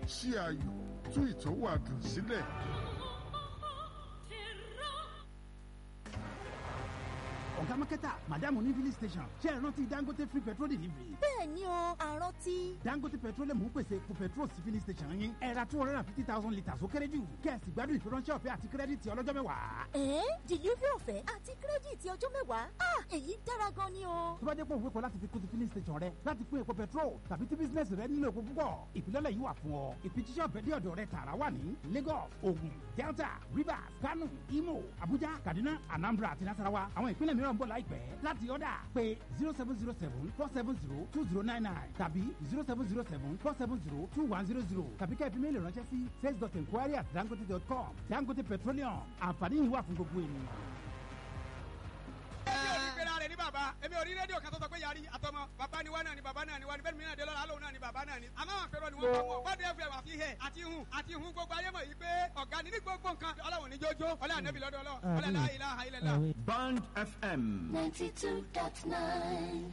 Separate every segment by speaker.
Speaker 1: ṣí ayọ̀ tú ìtọ́wò àdùn sílẹ̀.
Speaker 2: ọ̀gá mákẹ́tà madam ní filling station ṣe é rántí dangote free petrol delivery.
Speaker 3: bẹ́ẹ̀ ni o àrántí.
Speaker 2: dangote petroleum ń pèsè epo petrol sí filling station yín ẹ ra two hundred and fifty thousand litres ó kéré jù kẹ́ẹ̀sì gbádùn ìfiránṣẹ́ ọ̀fẹ́ àti kírẹ́dìtì ọlọ́jọ́ mẹ́wàá.
Speaker 3: ẹ̀ẹ́n delivery ọ̀fẹ́ àti kírẹ́dìtì ọjọ́ mẹ́wàá ah èyí dára gan ni o.
Speaker 2: tó bá jẹ́ pé òun kọ́ láti fi kún ti filling station rẹ láti pín epo petrol tàbí tí bísínẹ́sì rẹ nílò epo púpọ̀ ìfilọ́lẹ̀ yìí wà fún ọ ìfijíṣẹ́ ọ̀fẹ́ dé ọ̀dọ̀ rẹ tààrà wà ní Lagos Ogun Delta Rivers Kano Imo Abuja Kaduna Anambra àti Nasarawa àwọn ìpínlẹ̀ mìíràn ń bọ̀ láìpẹ́ láti ọ̀dà pé zero seven zero seven four seven zero two zero nine nine tàbí zero seven zero seven four seven zero two one zero zero tàbí kẹ́ẹ̀fì méèlì ránṣẹ́ sí sales dot enquiry at dangote dot com Dangote Petroleum àǹfààní yìí wà fún gbogbo ènìyàn.
Speaker 4: èmi ò ní pera rẹ̀ ní bàbá èmi ò rí rédíò kan tó sọ pé yarí àtọmọ bàbá ni wá náà ni bàbá náà ni wá ni bẹ́ẹ̀ ni mìíràn dé lọ́la lóun náà ni bàbá náà ni àmọ́ àwọn àpérò ni wọ́n bá wọn bọ́dọ̀ ẹ̀fẹ̀ àti hẹ̀ àti hun àti hun gbogbo ayé mọ̀ yìí pé ọ̀gá ni ní gbogbo nǹkan ọlọ́run ní jójó ọlá ànábì lọ́dọ̀ ọlọ́run ọlá la ilaha illallah.
Speaker 5: Band FM.
Speaker 6: ninety two dot nine.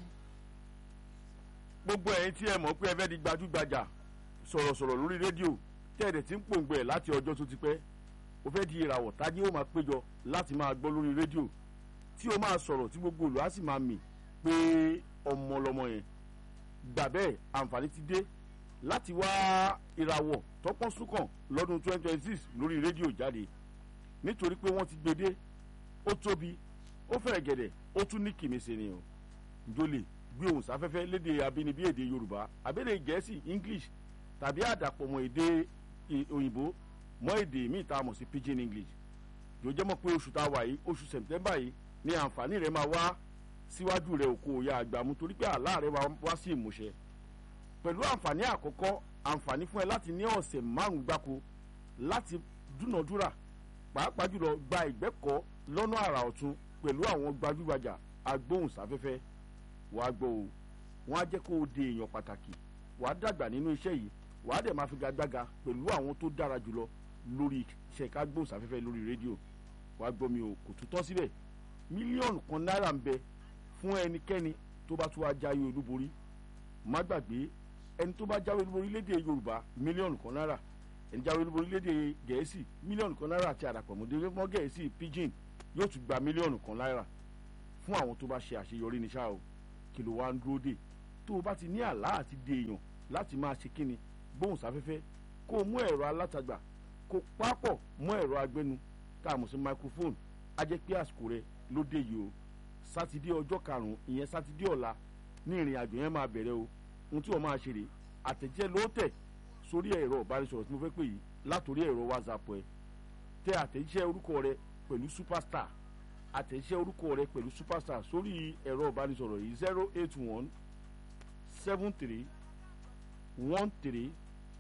Speaker 7: gbogbo ẹ̀yin tí ẹ mọ̀ pé ẹ fẹ́ di gbajúgbajà sọ̀rọ̀sọ̀rọ̀ lórí rédíò tẹ́ẹ̀dẹ̀ tí ń pòǹgbẹ ẹ̀ láti ọjọ́ tó ti pẹ́ o fẹ́ di ìràwọ̀ tájí ó máa péjọ láti máa gbọ́ lórí rédíò tí o máa sọ̀rọ̀ tí gbogbo olùwà sì máa mì pé ọmọ lọmọ yẹn gbà bẹ́ẹ̀ àǹfààní ti dé láti wá ìràwọ̀ tọ́pọ́n súnkàn lọ́dún 2026 lórí rédíò jáde nítorí pé wọ́n ti gbé dé ó tóbi ó fẹ̀rẹ̀ gẹ̀dẹ̀ ó tún ní kìmísẹ̀ ni o njólè gbé ohùn sáfẹ́fẹ́ léde abínibí èdè yorùbá àbẹ̀dẹ̀ gẹ̀ẹ́sì english tàbí àdàpọ̀ mọ́ èdè ì- òyìnbó mọ́ èdè míì tá a mọ̀ sí pidgin english yóò jẹ́ mọ̀ pé oṣù tá a wà yìí oṣù sẹ̀ǹtẹ́mbà yìí ni àǹfààní rẹ̀ máa wá síwájú rẹ̀ òkú òya àgbàmú torí pé àlá rẹ̀ máa wá sí ìmúṣẹ pẹ̀lú àǹfààní àkọ́kọ́ àǹfààní fún ẹ láti ní ọ̀sẹ̀ márùn-ún gbáko láti dúnàdúrà pàápàá jùlọ gba ìgbẹ́kọ̀ọ́ lọ́nà àrà ọ̀tun pẹ̀lú àwọn gbajúgbajà agbóhùnsáfẹ́fẹ́ wàá gbọ́ o wọ́n á jẹ́ kó o di èèyàn pàtàkì wàá dàgbà nínú iṣẹ́ yìí wàá dẹ̀ máa fi gagbága pẹ̀lú àwọn tó dára jùlọ lórí iṣẹ́ ká gbóhùnsáfẹ́fẹ́ lórí rédíò wàá gbọ́ mi o kò tún tán síbẹ̀ mílíọ̀nù kan náírà ń bẹ fún ẹnikẹ́ni tó bá tún wá jáwé olúborí má gbàgbé ẹni tó bá jáwé olúborí lédè yorùbá mílíọ̀nù kan náírà ẹni jáwé olúborí lédè gẹ̀ẹ́sì mílíọ̀nù kan náírà àti àdàpọ̀mọdé mọ́ gẹ̀ẹ́sì pidgin yóò tún gba mílíọ̀nù kan náírà fún àwọn tó bá ṣe àṣeyọrí ní ṣáà o kí ló wá ń dúró dè tó o bá ti ní àlá àti dè èèyàn láti máa ṣe kíni gbóhùnsáfẹ́fẹ́ kó o mú ẹ̀rọ alátagbà kó o pápọ̀ mọ́ ẹ̀rọ agbẹnu tá a mọ̀ sí microphone á jẹ́ pé àsìkò rẹ ló dé yìí o sátidé ọjọ́ karùn-ún ìyẹn sátidé ọ̀la ní ìrìn àjò yẹn máa bẹ̀rẹ̀ o ohun tí wọ́n máa ṣe rè àtẹ̀jẹ́ ló tẹ̀ sórí ẹ̀rọ ìbánisọ̀rọ̀ tí mo fẹ́ pè yìí látòrí ẹ̀rọ whatsapp ẹ tẹ àtẹ̀jẹ́ orúkọ rẹ pẹ̀lú superstar àtẹ̀jẹ́ orúkọ rẹ pẹ̀lú superstar sórí ẹ̀rọ ìbánisọ̀rọ̀ yìí zero eight one seven three one three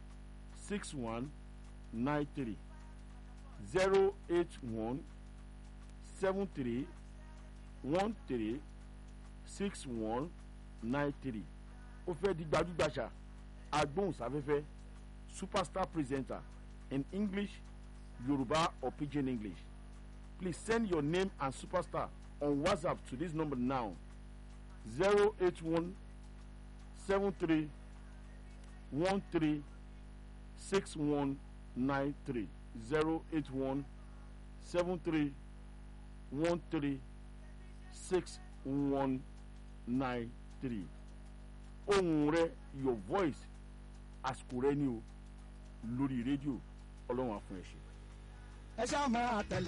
Speaker 7: six one nine three zero eight one seven three one three six one nine three ó fẹ́ di gbajúgbajà agbóhùnsáfẹ́fẹ́ superstar presenter in english yoruba or pidgin english please send your name and superstar on whatsapp to this number now zero eight one seven three one three six one nine three zero eight one seven three one three six one nine three ohùn rẹ your voice àsìkò rẹ ni o lórí rédíò ọlọ́run á fún ẹ ṣe.
Speaker 8: ẹ ṣáà máa tẹ̀lé